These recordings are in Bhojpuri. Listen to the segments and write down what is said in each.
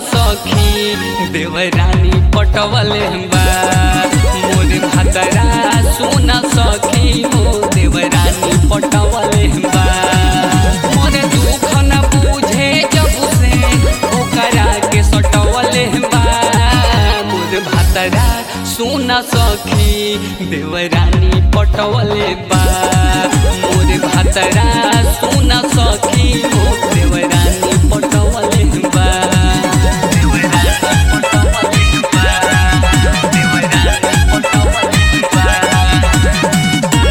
सखी देवरानी पटवले बा मोर भतरा सुन सखी हो देवरानी पटवले बा मोर दुख न बुझे जब से ओकरा के सटवले बा मोर भतरा सुन सखी देवरानी पटवले बा मोर भतरा सुन सखी हो देवरानी पटवले बा देवरानी पटवले बा देवरानी पटवले बा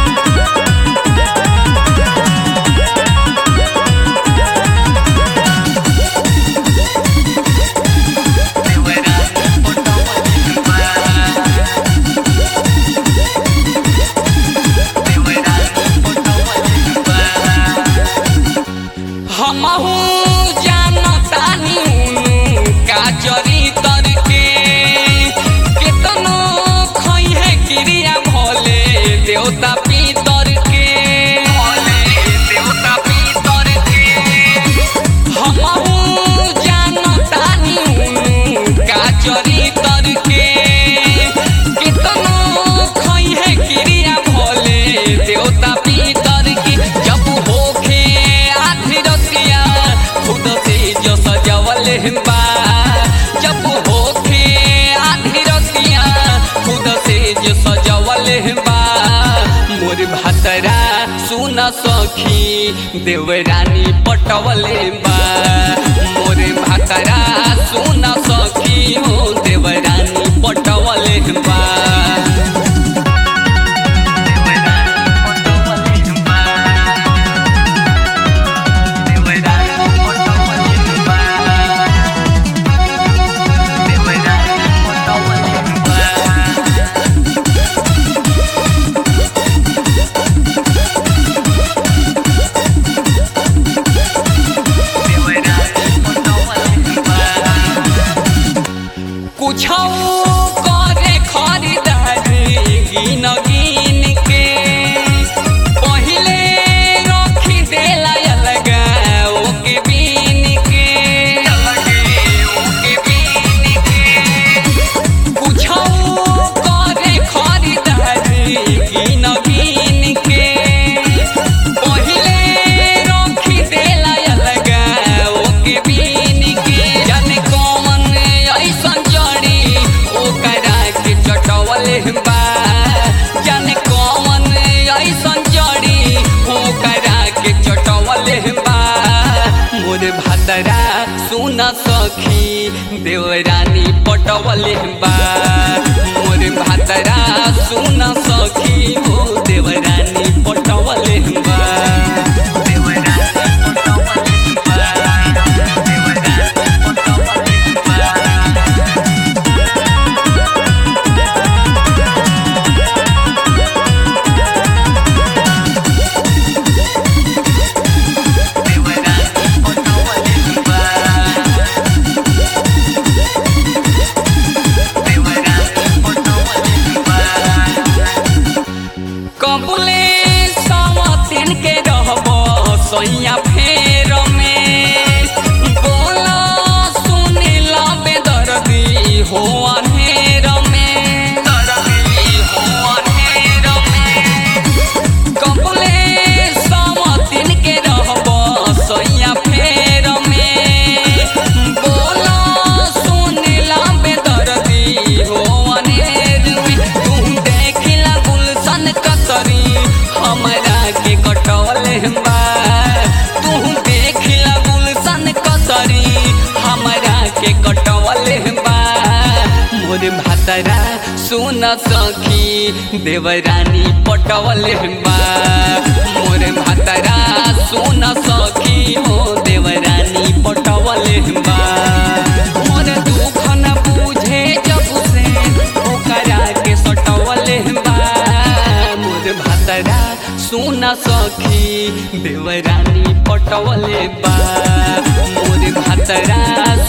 हमहू जानतानी का जरी तर के केतनो खई है क्रिया भोले देवता पीतर के भोले देवता पीतर के हमहू जानतानी का जरी तर के केतनो खई है क्रिया भोले देवता पीतर के जब होखे आधी रतिया खुद से जो सजवल बा जब होखे आधी रतिया खुद से जो सजवल बा मोर भतरा सुन सखी देवरानी पटवले बा मोर भतरा सुन सखी हो देवरानी पटवले बा कुछ करे खरीदारी गिन गिन के पहिले रखी देला अलगा ओके बीन के ओके बीन के कुछ करे खरीदारी गिन गिन के पहिले रखी देला अलगा ओके बीन के जाने कौन ऐसन जड़ी ओकरा के चटवले बा जाने कौन ऐसन जड़ी ओकरा के चटवले बा मोर भतरा सुन सखी देवरानी पटवले बा मोर भतरा सुन सखी हो देवरानी पटवले बा देवरानी पटवले बा देवरानी पटवले बा कबुले सवतिन के रहब सैया फेर में बोला सुनिला बेदर्दी हो अनहेर में दर्दी हो अनहेर में कबुले सवतिन के रहब सैया फेर में बोला सुनिला बेदर्दी हो अनहेर में तुम देखिला गुलशन कतरी हमरा के कटवले बा तू देखिला गुलशन कतरी हमरा के कटवले बा मोर भतरा सुन सखी देवरानी पटवले बा मोर भतरा सुन सखी हो देवरानी पटवले बा मोर दुख न बुझे जब से ओकरा के सटवले बा मोर भतरा सुन सखी देवरानी पटवले बा मोर भतरा